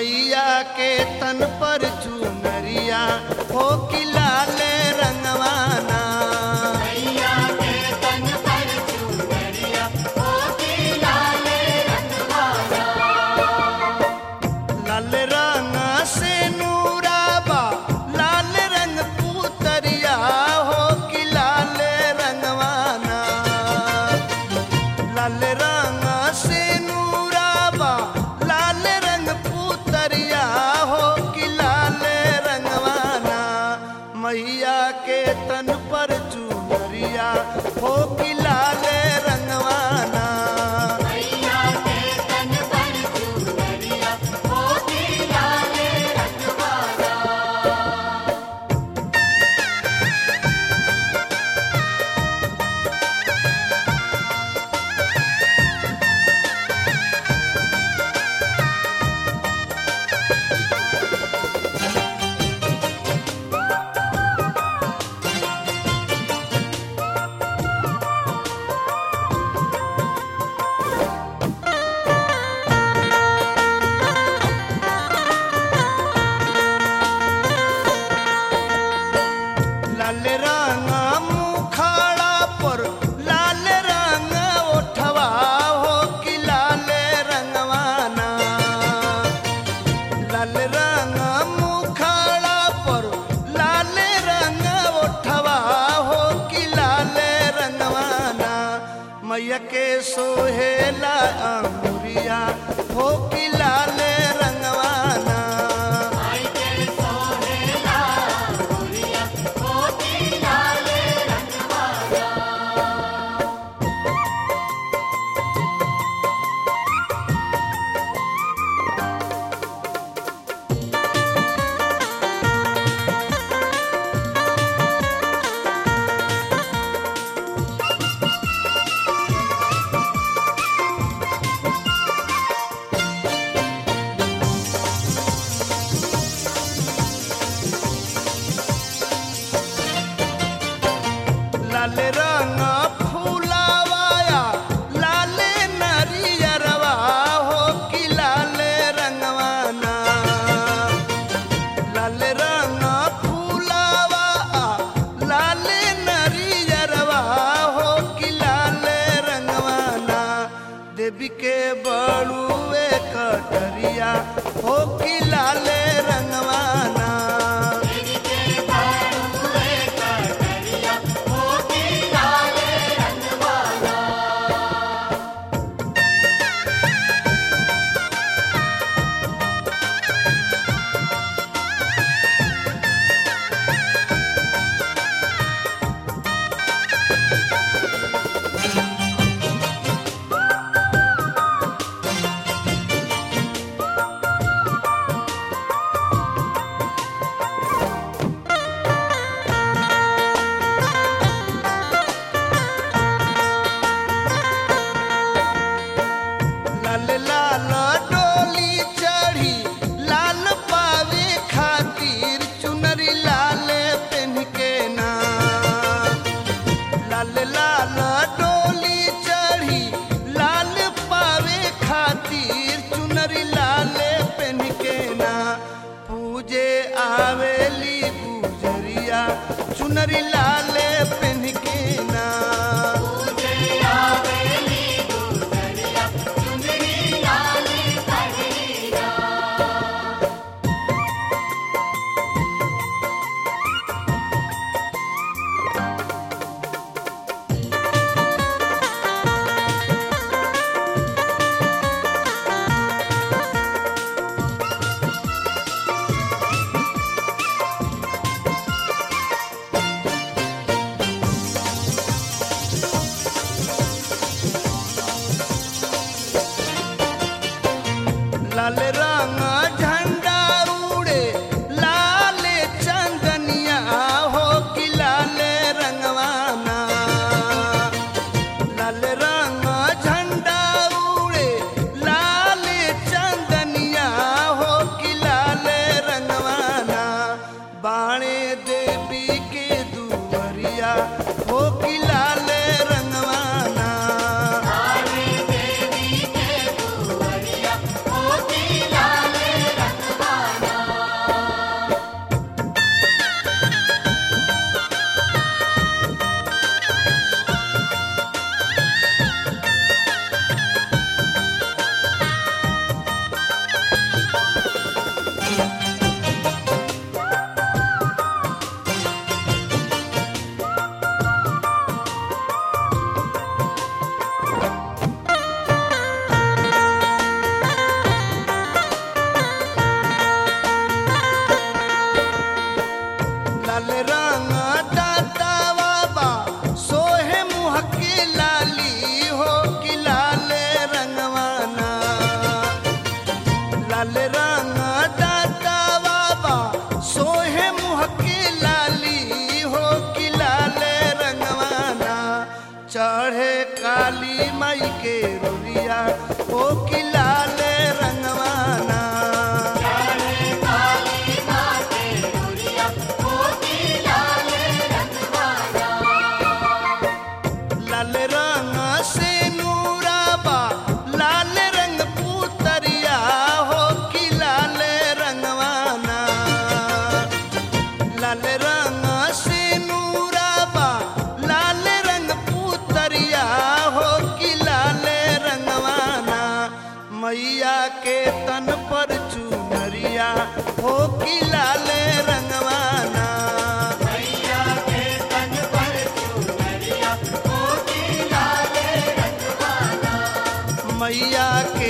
मैया के तन पर चुनरिया हो कि लाल रंगवाना मैया के तन पर चुनरिया होती लाल रंगवाला लाल रंग से नूराबा लाल रंग पुतरिया हो कि लाल रंगवाना लाल रंग से नूराबा लाल रंग पुतरिया हो कि लाल रंगवाना मैया के तन पर चुनरिया हो कि लाल रंगवाना मैया के तन पर चुनरिया होती लाल रंगवाला लाल रंग मुखाड़ा पर लाल रंग ओठवा हो कि लाल रंगवाना लाल रंग मुखाड़ा पर लाल रंग ओठवा हो कि लाल रंगवाना मैया के सोहेला अंगुरिया हो कि लाल रंगवाना आई के सोहेला गोरिया होती लाल रंगवाला लाल रंग फूलावाया लाल नरियरवा हो कि लाल रंगवाना लाल रंग फूलावा लाल नरियरवा हो कि लाल रंगवाना देवी के बड़ुए कटरिया हो कि लाल रंगवाना तेरी के बाड़ुए कटरिया होती लाल रंगवाला लाल लाल डोली चढ़ी लाल पावे खातिर चुनरी लाल पेन के ना लाल लाल डोली चढ़ी लाल पावे खातिर चुनरी लाल पेन के ना पूजे आवेली गुजरिया चुनरी लाल पेन के ना तुझे आवेली गुजरिया चुनरी लाल कटरिया लाल रंग झंडा उड़े लाल चंदनिया हो कि लाल रंगवाना लाल रंग झंडा उड़े लाल चंदनिया हो कि लाल रंगवाना बाणे देवी के दुवरिया हो कि लाल रंगवाना देवी के दुवरिया होती लाल मैया के तन पर चुनरिया हो कि लाले रंगवाना मैया के तन पर चुनरिया होती लाले रंगवाना मैया